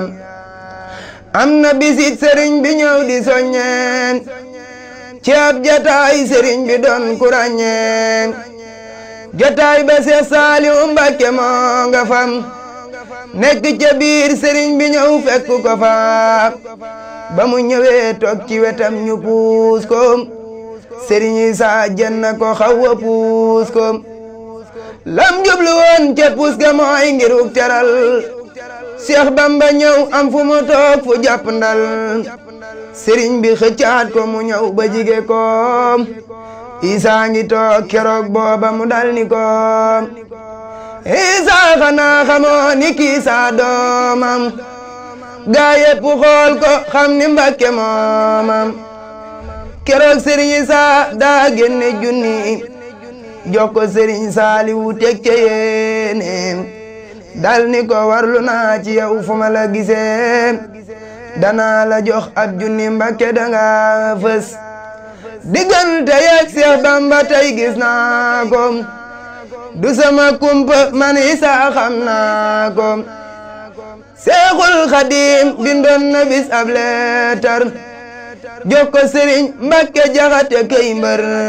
am na bisit sëriñ bi ñëw di soññeen ci ab jataay sëriñ bi doon ku ràññeen jataay ba Seex Saaliw Mbàkke moo nga fam nekk ca biir sëriñ bi ñëw fekk ko fa ba mu ñëwee toog ci wetam ñu puus ko sëriñ Isaa jenn ko xaw a puus ko lam jublu woon ca puus ga mooy ngir uk teral Seex Bamba ñëw am fu mu toog fu jàpp ndal sëriñ bi xëccaat ko mu ñëw ba jige ko Isaa ngi toog keroog booba mu dal ni ko Isaa xanaa xamoo ni kii saa doomam gaa yépp xool ko xam ni Mbàkke moomam keroog sëriñ Isaa daa génne junni jox ko sëriñ Saaliwu teg ca yéeneem dal ni ko warlu naa ci yow fu ma la gisee danaa la jox ab junni Mbàkke danga fës diggante yeeg Seex Bamba tey gis naa ko du sama kumpa man Isaa xam naa ko Seexul Xadiim bindoon na bis ab leetar jox ko sëriñ Mbàkke Jaxate kay mbër